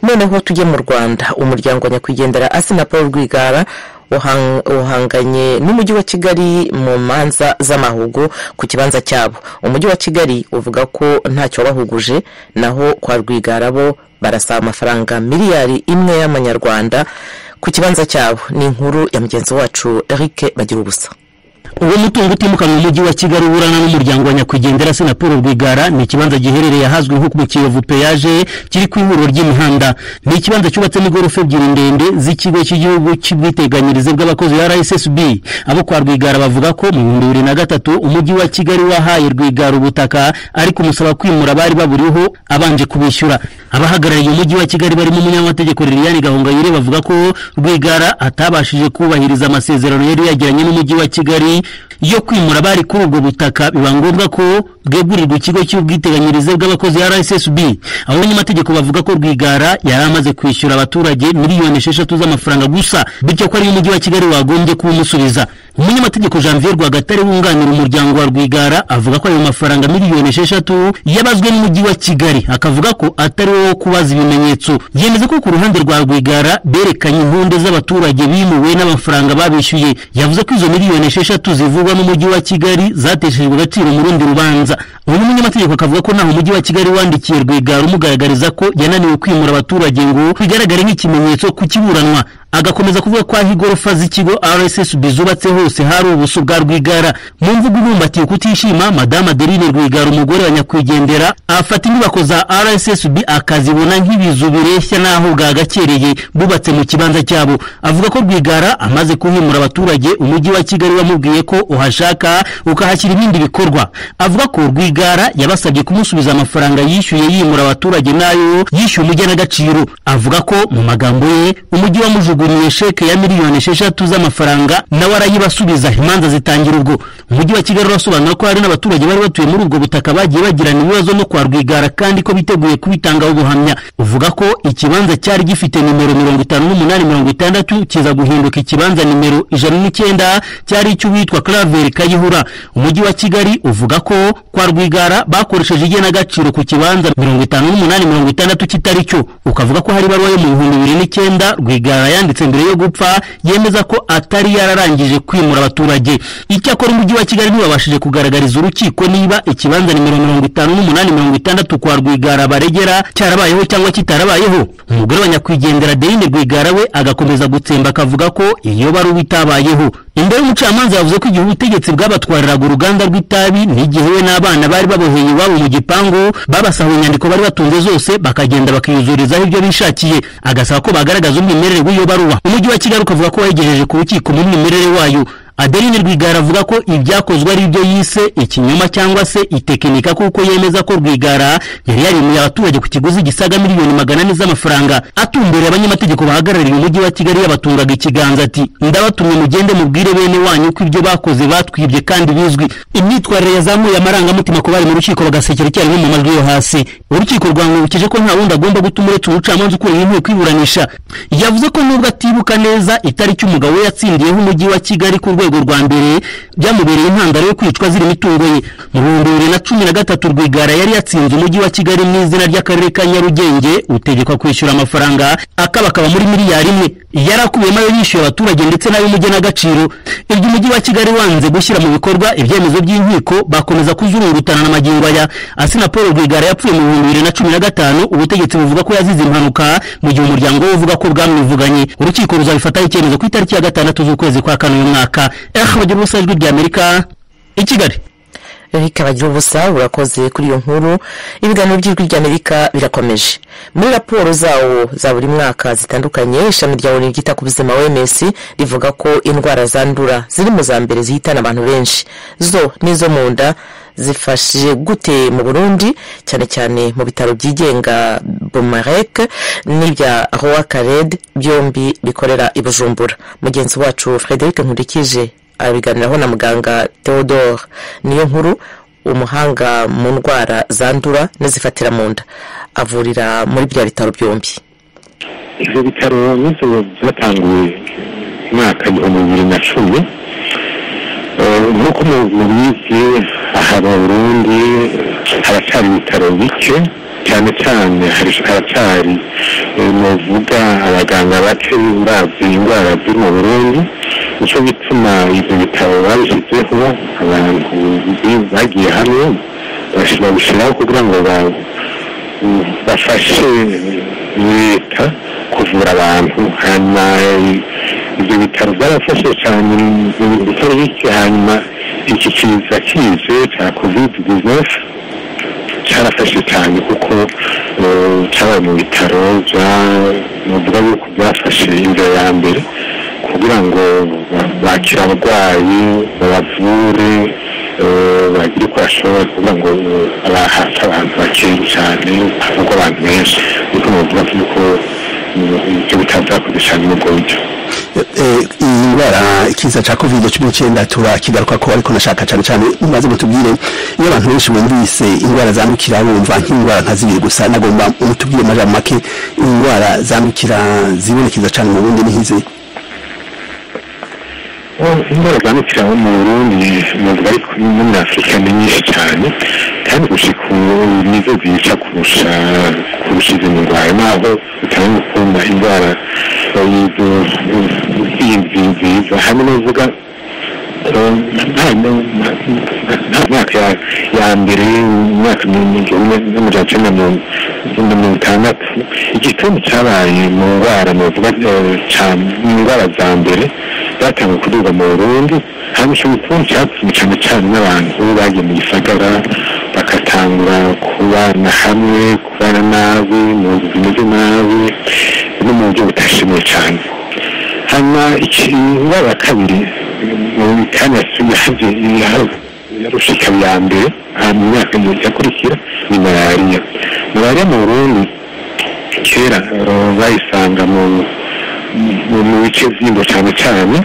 noneho tujye mu rwanda umuryango wa nyakwigendera asina paul rwigara uhanganye n'umujyi wa kigali mu manza z'amahugu ku kibanza cyabo umujyi wa kigali uvuga ko ntacyo wabahuguje naho kwa rwigara bo barasaba amafaranga miliyari imwe y'amanyarwanda ku kibanza cyabo ni inkuru ya mugenzi wacu eric bagira ubusa uwo mutungo utimukanwa mu mujyi wa kigali uburana n'umuryango wa nyakwigendera sena paul rwigara ni ikibanza giherereye ahazwi nko mu kiyovu peyaje kiri ku ihuriro ry'imihanda ni ikibanza cyubatsemo igorofa ebyiri ndende z'ikigo cy'igihugu cy'ubwiteganyirize bw'abakozi ya rssb abo kwa rwigara bavuga ko mu bihumbi bibiri na gatatu umujyi wa kigali wahaye rwigara ubutaka ariko umusaba kwimura abari baburiho abanje kubishyura abahagarariye umujyi wa kigali barimo umunyamategeko liliane gahongayire bavuga ko rwigara atabashije kubahiriza amasezerano yari yagiranye n'umujyi wa kigali yo kwimura abari kuri ubwo butaka biba ngombwa ko bwegurirwa ikigo cy'ubwiteganyirize bw'abakozi rssb abanyamategeko bavuga ko rwigara yari amaze kwishyura abaturage miliyoni esheshatu z'amafaranga gusa bityo ko ariyo umujyi wa kigali wagombye kuwumusubiza umunyamategeko janvier rwagatare wunganira umuryango wa rwigara avuga ko ayo mafaranga miliyoni esheshatu yabazwe n'umujyi wa kigali akavuga ko atari wo kubaza ibimenyetso yemeza ko ku ruhande rwa rwigara berekanye inkunde z'abaturage bimuwe n'amafaranga babishyuye yavuze ko izo miliyoni esheshatu zivugwa n'umujyi wa kigali zateshejwe agaciro mu rundi rubanza uyu munyamategeko akavuga ko ntaho umujyi wa kigali wandikiye rwigara umugaragariza ko yananiwe kwimura abaturage ngo bigaragare nk'ikimenyetso ku kiburanwa agakomeza kuvuga ko aho igorofa z'ikigo rssb zubatse hose hari ubuso bwa rwigara mu mvugo ibumbatiye kutishima madame adeline rwigara umugore wa nyakwigendera afata inyubako za rssb akazibona nk'ibizu bireshya n'aho bwagakereye bubatse mu kibanza cyabo avuga ko rwigara amaze kuhimura abaturage umujyi wa kigali wamubwiye ko uhashaka ukahashyira ibindi bikorwa avuga ko rwigara yabasabye kumusubiza amafaranga yishyuye yimura abaturage n'ayo yishyuye umugenagaciro avuga ko mu magambo ye umujyi wa mujugu yaguriye sheke ya miliyoni esheshatu z'amafaranga nawe arayibasubiza imanza zitangira ubwo umujyi wa kigali urasobanura ko hari n'abaturage bari batuye muri ubwo butaka bagiye bagirana ibibazo no kwa rwigara kandi ko biteguye kubitangaho ubuhamya uvuga ko ikibanza cyari gifite nimero mirongo itanu n'umunani mirongo itandatu kiza guhinduka ikibanza nimero ijana n'icyenda cyari icy'uwitwa claver kayihura umujyi wa kigali uvuga ko kwa rwigara bakoresheje igenagaciro ku kibanza mirongo itanu n'umunani mirongo itandatu kitari cyo ukavuga ko hari ibaruwa yo mu bihumbi bibiri n'icyenda rwigara yanditse yanditse mbere yo gupfa yemeza ko atari yararangije kwimura abaturage icyakora umujyi wa kigali ntiwabashije kugaragariza urukiko niba ikibanza nimero mirongo itanu n'umunani mirongo itandatu kwa rwigara baregera cyarabayeho cyangwa kitarabayeho umugore wa nyakwigendera adeline rwigara we agakomeza gutsemba akavuga ko iyo baruba itabayeho imbere y'umucamanza yavuze ko igihe ubutegetsi bwabatwariraga uruganda rw'itabi n'igihe we n'abana bari baboheye iwabo mu gipangu babasahuye inyandiko bari batunze zose bakagenda bakiyuzurizaho ibyo bishakiye agasaba ko bagaragaza umwimerere w'iyo baruwa umujyi wa kigali ukavuga ko wayegejeje ku rukiko n'umwimerere wayo adeline rwigara avuga ko ibyakozwe ari byo yise ikinyoma cyangwa se itekinika kuko yemeza ko rwigara yari yarimuye abaturage ku kiguzi gisaga miliyoni magana ane z'amafaranga atumbereye abanyamategeko bahagarariye umujyi wa kigali yabatungaga ikiganza ati ndabatumye mugende mubwire bene wanyu ko ibyo bakoze batwibye kandi bizwi imyitwarire yazamuye amarangamutima ku bari mu rukiko bagasekera icyarimwe mu majwi yo hasi urukiko rwangurukije ko nta wundi agomba guta uretse umucamanza ukuriye inteko iburanisha yavuze ko nubwo atibuka neza itariki umugabo we yatsindiyeho umujyi wa kigali ku rwego rwego rwa mbere byamubereye intandaro yo kwicwa ziri imitungo ye mu bihumbi bibiri na cumi na gatatu rwigara yari yatsinze umujyi wa kigali mu izina ry'akarere ka nyarugenge utegekwa kwishyura amafaranga akabakaba muri miliyari imwe yari akubiyemo ayo yishyuye abaturage ndetse n'ay'umugenagaciro ibyo umujyi wa kigali wanze gushyira mu bikorwa ibyemezo by'inkiko bakomeza kuzururutana na magingo aya asina paul rwigara yapfuye mu bihumbi bibiri na cumi na gatanu ubutegetsi buvuga ko yazize impanuka mu gihe umuryango we uvuga ko bwamwivuganye urukiko ruzabifataho icyemezo ku itariki ya gatandatu z'ukwezi kwa kane uyu mwaka bagira ubusa ijwi ry'amerika i kigali erike bagira ubusa urakoze kuri iyo nkuru ibiganiro by'ijwi ry'amerika birakomeje muri raporo zawo za buri mwaka zitandukanye ishami rya onu ryita ku buzima oms rivuga ko indwara zandura ziri mu za mbere zihitana abantu benshi zo n'izo mu nda zifashije gute mu burundi cyane cyane mu bitaro byigenga bumarek n'ibya roa kared byombi bikorera i bujumbura mugenzi wacu frederic nkurikije abiganiraho na muganga theodore niyo nkuru umuhanga mu ndwara zandura n'izifatira mu nda avurira muri bya bitaro byombi ibyo bitaro n'inzu zatanguye umwaka ibihumbi bibiri na cumi nk'uko mubizi aha mu burundi haracyari ibitaro bike cyane cyane haracyari nuvuga abaganga bake bazi indwara ziri mu burundi nicyo gituma ibyo bitaro babishyizeho abantu bagiye hamwe babishyiraho kugira ngo bafashe leta kuvura abantu hanyuma ibyo bitaro byarafashe cyane mu bitaro bike hanyuma iki kiza kize cya kovide dizinesi cyarafashe cyane kuko cyabaye mu bitaro nuvuga yuko byafashe inzira ya mbere kugira ngo bakire abarwayi babavure bagire uko bashoboye kugira ngo hafi abantu bakeye cyane havugwa abantu benshi nuko nuvuga yuko ibyo bitaro byakoze cyane muri ubwo buryo iyi ndwara ikiza cya kovide cumi n'icyenda turakigaruka ko ariko nashaka cyane cyane maze mutubwire iyo abantu benshi bumvise indwara zandukira bumva nk'indwara nka zibiri gusa nagomba mutubwire amajambo make indwara zandukira zibonekeza cyane mu bundi n'ihizi indwara zandukira mu burundi navuga ariko no muri afurika ni nyinshi cyane kandi gushika ubu nizo zica kurusha kurusha izindi ndwara naho bitanga gukunda indwara y'izo zindi nziza hamwe n'uvuga myaka ya mbere umwaka n'amajana icyenda na mirongo itandatu igituntu cyabaye mu ndwara navuga mu ndwara za mbere zatangiye kuduga mu burundi hano icyo gituntu cyatumye cyane cyane n'abantu bagiye mu gisagara bagatangura kubana hamwe kubana nabi mu nzu zimeze nabi no mu buryo budashimiwe cyane hano indwara ya kabiri kandi yasubiye yarusha ikaba iya mbere ahantu mu myaka yakurikira ni malariya malariya mu burundi kera bayisanga mu bice by'ingo cyane cyane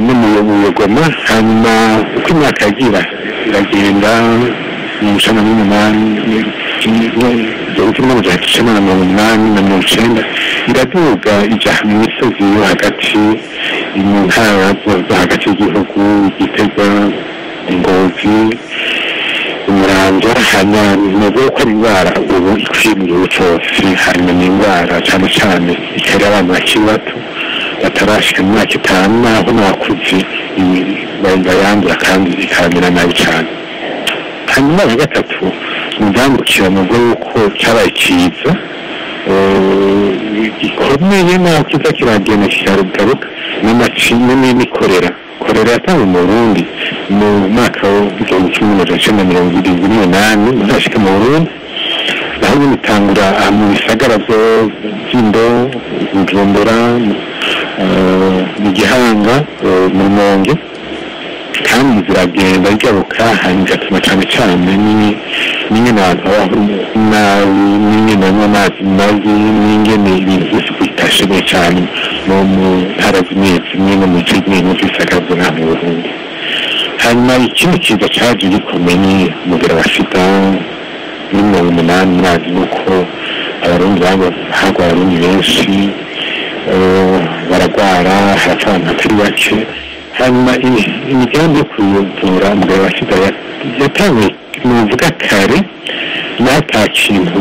no mu bugoma hanyuma uko imyaka yagira iragenda mu mucana n'umunani igihumbi kimwe n'amajana icyenda na mirongo inani na mirongo icyenda iraduga ijya mu misozi yo hagati mu ntara zo hagati y'igihugu igitega ingozi umurambo hanyuma ko ari indwara ubu ikwiye mu gihugu cyose hanyuma ni indwara cyane cyane ikarira abana bakiri bato batarashika mu myaka itanu n'aho n'abakuze bayandura kandi ikabamera nabi cyane hanyuma ya gatatu indambukira mu bwo yuko cyabaye cyiza gikomeye naho kiza kiragenda kikarugaruka n'amacinya n'imikorera korera yatanzwe mu burundi mu mwaka w'igihumbi cumi n'amajana icyenda mirongo irindwi n'umunani muzashika mu burundi naho nyine itangura mu bisagara by'indo bujumbura mu gihanga mu mwonge kandi ziragenda igaruka bigatuma cyane cyane n'ingene abantu babaho nabi n'ingene banywa amazi mabi n'ingene ibintu byose bitashimye cyane no mu ntara zimwe zimwe no mu bice bimwe by'isagazo nta mu burundi hanyuma ikindi kiza cyaje gikomeye ni umubiri wa sida muri mirongo umunani murazi nuko abarundi harwaye abarundi benshi baragwara harapfa abantu batari bake hanyuma imigambi yo kuyivura umugabo wa sida yatangiye nuvuga kare n'ata kintu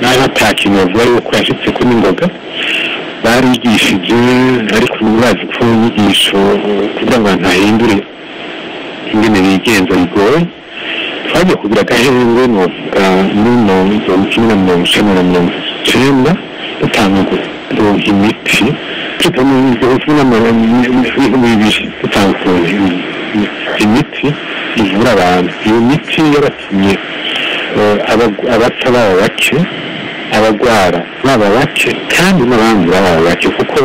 n'ata kintu bavuga yuko yashyitse ko n'ingoga barigishije ariko ntibazi ko inyigisho kugira ngo abantu bahindure ingene bigenza bigoye twagiye kugira agahenge nuvuga n'ino igihumbi kimwe na mirongo icyenda na mirongo icyenda dutanga imiti imiti ivura abantu iyo miti yaratumye abapfa baba bake abagwara baba bake kandi n'abandi baba bake kuko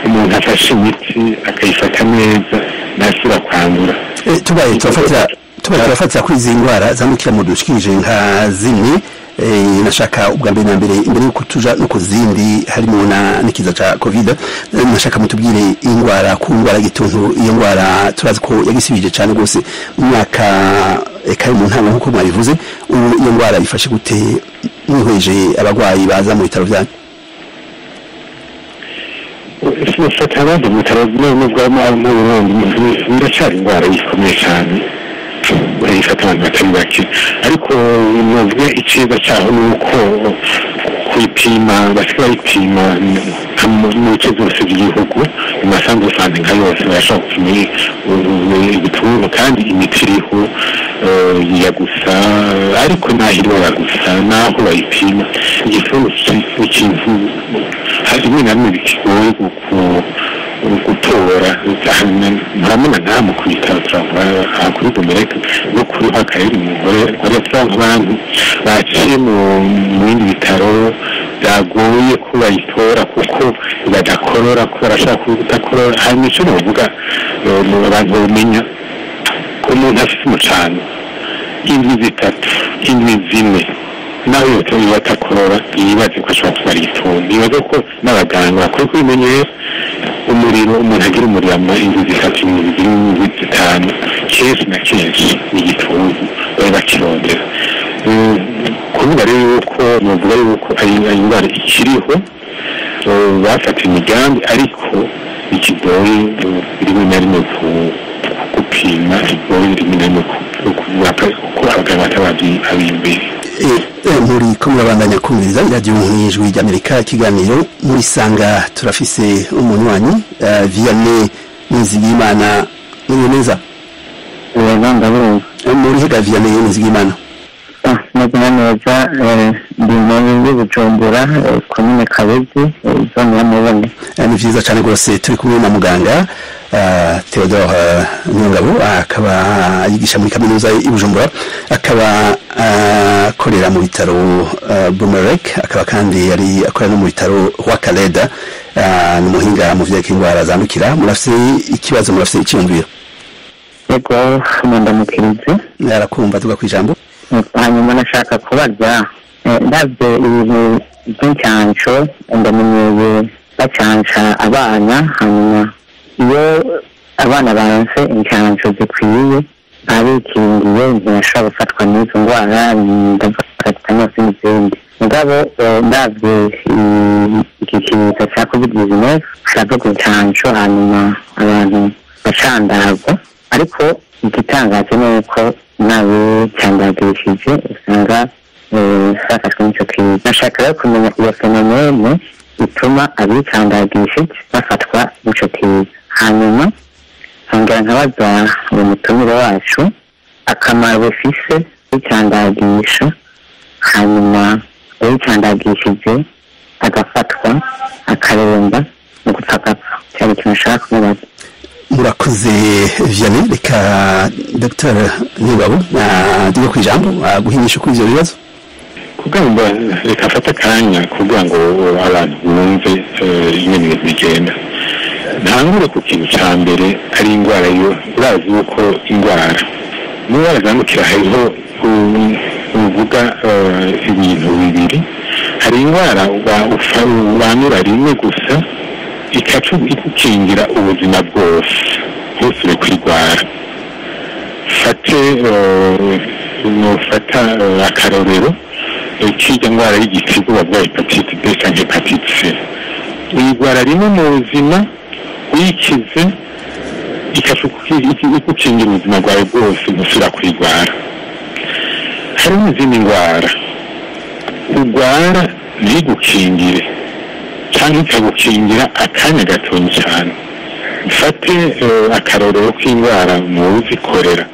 umuntu afashe imiti akayifata neza ntashobora kwandura tubaye turafatira kuri izi ndwara zandukira mu dushikije nka zimwe nashaka ubwa mbere na mbere imbere y'uko tuja no ku zindi harimo n'ikiza cya kovide nashaka mutubwire indwara ku ndwara y'igituntu iyo ndwara turazi ko yagisibije cyane rwose mu mwaka kari mu ntara nk'uko mwabivuze ubu iyo ndwara ifashe gute mwihweje abarwayi baza mu bitaro byanyu sinafata abandi mu bitaro nubwo mu burundi biracyari indwara ikomeye cyane ifata abantu batari bake ariko navuga icyiza cyaho ni uko kuyipima basigaye bayipima mu bice byose by'igihugu mu masambu rusange nka yose barashobora kumenya ibicuruzwa kandi imiti iriho ya gusa ariko n'aho irora gusa n'aho bayipima igituntu cy'ikintu rimwe na rimwe bikigoye gutora ntamena ntamu ku bitaro turavuga aha kuri domereke no kuri hakayeri umugore urasanga abantu baciye mu bindi bitaro byagoye ko bayitora kuko badakorora ko barashaka kudakorora hari nicyo navuga abantu bamenya ko umuntu afite umucanga indwi zitatu indwi zine nawe yose niba atakorora yibaze ko ashobora kuba ari itungo yibaze ko n'abaganga bakora ko bimenyeye umuriro umuntu agira umuriro mu inzu zitatu inzu zirindwi zitanu kenshi na kenshi ni igituntu bari bakirondera kuvuga rero yuko bavuga yuko ari indwara ikiriho bafata imigambi ariko ikigoye rimwe na rimwe gupima ikigoye rimwe na rimwe uko abaganga batabazi abiyumvira muri kumurabandanya kumviriza radiyo nk'ijwi ry'amerika ikiganiro muri sanga turafise umunywanyi viyane nizigimana uriyo neza ureba ndabona muri hega viyane nizigimana amazina neza ndi mu y'ubujumbura komine kabezi zone y'amabone ni byiza cyane rwose turi kumwe na muganga theodore nyungabo akaba yigisha muri kaminuza y'ubujumbura akaba akorera mu bitaro bumerek akaba kandi yari akorera no mu bitaro wakareda ni umuhinga mu byerekeye indwara zandukira murafite ikibazo murafite icyiyumviro yego mundamukirizi arakumva tuga ku ijambo hanyuma nashaka kubaza ndabyo ibintu by'incansho ndamenyeye bacansha abana hanyuma iyo abana baronse incansho zikwiye ntabikingiye ntibashobora gufatwa n'izo ndwara ndafata nose n'izindi mugabo ndabyo igikinisho cya covid nineteen kiravuga incansho hanyuma abantu bacandagwa ariko igitangaje ni uko nawe cyandagishije usanga bafashwe n'icyo kintu nashaka rero kumenya iyo fenomene ituma abicandagishije bafatwa n'icyo kintu hanyuma nkongera nkabaza uyu mutumire wacu akamaro bufise wicandagisha hanyuma uwicandagishije agafatwa akaremba mu gupfa gapfa cyari ikintu nshaka kumubaza murakoze vianney reka dr nyungabo tujya ku ijambo guhinyisha kuri ibyo bibazo kugira ngo reka afate akanya kugira ngo abantu bumve ingene ibintu bigenda ntangure ku kintu cya mbere ari indwara yo urazi yuko indwara mu ndwara zandukira hariho uvuga ibintu bibiri hari indwara wandura rimwe gusa ikacu igukingira ubuzima bwose ntusubire kwirwara fate nufata akarorero cy'irya ndwara y'igitigu bavuga hepatite b cyangwa hepatite c uyirwara rimwe mu buzima uyikize igukingira ubuzima bwawe bwose ntusubira kwirwara hari n'izindi ndwara urwara ntigukingire cyangwa ikagukingira akanya gatonya cyane mfate akarorero k'indwara mu uzikorera